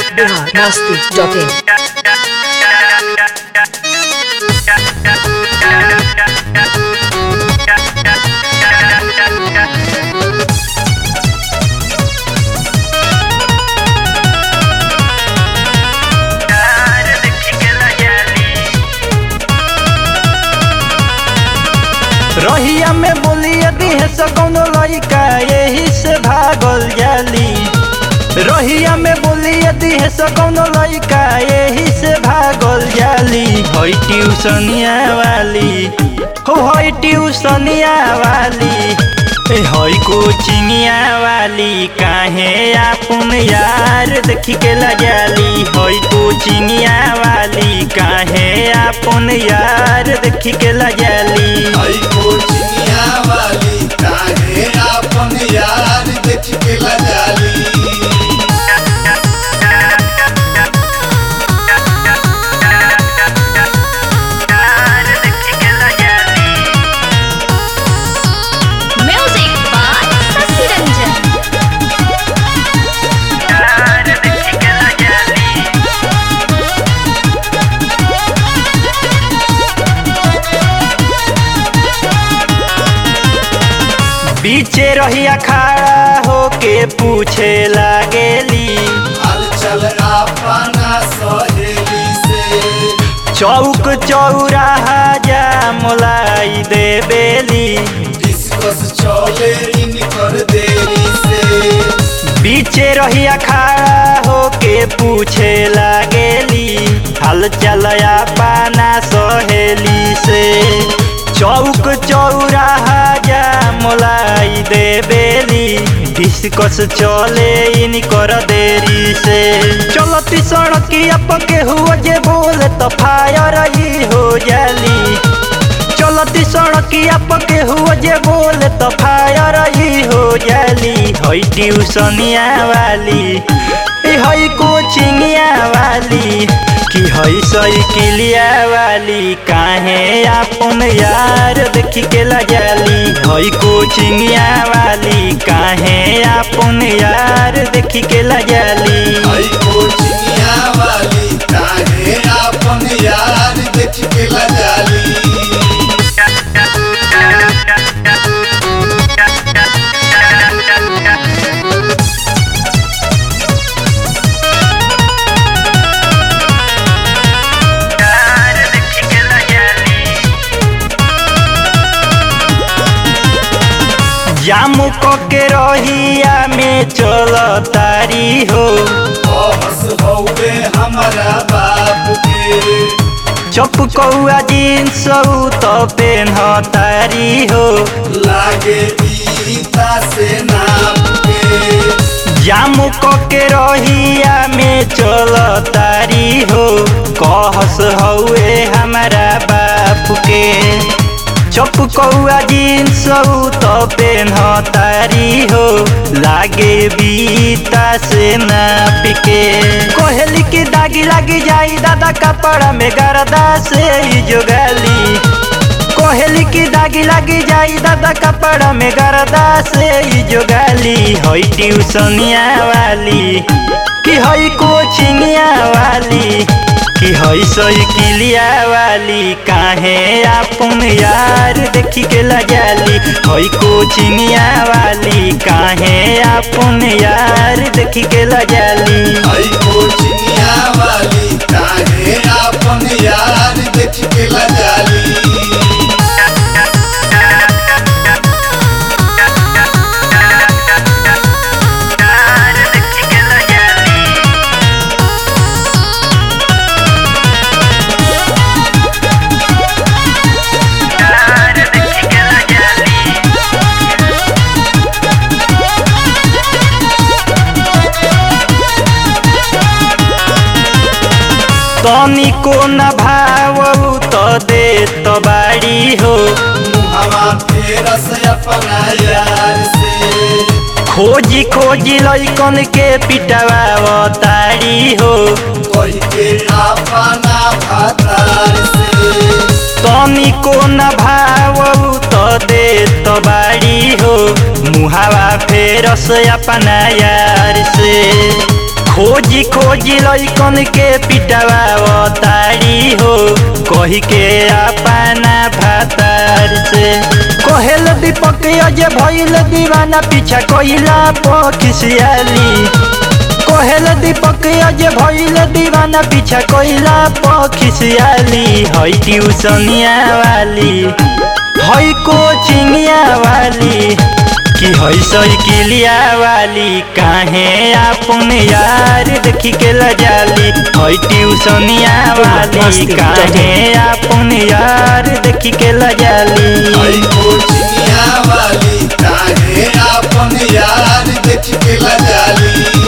Bihar Masti dot in रहिया में बोलिए दिहे से कौनो लइका यही से भागल जाली रहिया में बोलिए दिहे से कौनो लइका यही से भागल जाली हई ट्यूशनिया वाली हो हई ट्यूशनिया वाली ए हई कोचिंगिया वाली काहे आपन यार देखी के लजाली हई कोचिंगिया वाली काहे आपन यार देखी के लजाली आई कोचिंगिया वाली काहे आपन यार देख के लजाली Music by Sasi Ranjan. बीचे रहिया खड़ा होके पूछे लागेली हाल चल अपना सहेली से चौक चौराहा जा मोलाई दे बेली डिस्कस चले इनकर देरी से बीचे रहिया खड़ा होके पूछे लागेली हाल चलया पाना सहेली से चौक चौराहा जा मोलाई दे बेली डिस्कस चले इनकर देरी से चलती सड़किया पके हुआ जे बोले तो फायर ही हो जाली चलती सड़किया पके हुआ जे बोले तो फायर ही हो जाली हई ट्यूशनिया वाली ए हई कोचिंगिया वाली कि हई साइकिलिया वाली काहे आपन यार देखी के लजाली हई कोचिंगिया वाली काहे आपन यार देखी के लजाली आई कोचिंगिया वाली काहे आपन यार देख के लजाली जामू के रहिया में चल तारी हो बहस हौवे हमारा बाप के चपकौआ जींस तो पेन तारी हो लागे गीता से नाप के जामू के रहिया में चल तारी हो कहस हउए हमारा बाप के चपकौआ जींस तो पेन तारी हो लागे बीता से नाप के कोहली की दागी लागी जाई दादा कपड़ा में गरदा से ही जोगाली कोहली की दागी लागी जाई दादा कपड़ा में गरदा से ही जोगाली हई ट्यूशनिया वाली कि हई कोचिंगिया वाली कि हई साइकिलिया वाली काहे आपन यार देखी के लजाली हई कोचिंगिया वाली काहे आपन यार देखी के लजाली आई कोचिंगिया वाली काहे आपन यार देख के लजाली तनिको न भाव तो दे तो बाड़ी हो मुहवा फेरस अपना यार से खोजी खोजी लैकन के पिटवा तारी हो कोई के अपना भातार से तनिको न भाव तो दे तो बाड़ी हो मुहावा फेरस अपना यार से खोजी खोजी लैकन के पिटवा तारी हो कही के अपना भातार से कहेल दीपक अजय भइल दीवाना पीछा कोइला पखिसियाली कहेल दीपक अजय भइल दीवाना पीछा कोइला पखिसियाली है ट्यूशनिया वाली है कोचिंगिया वाली कि है साइकिलिया वाली काहे अपन यार देखी के लजाली है ट्यूशनिया वाली काहे अपन यार देखी के लजाली आई कोचिंगिया वाली काहे आपन यार देख के लजाली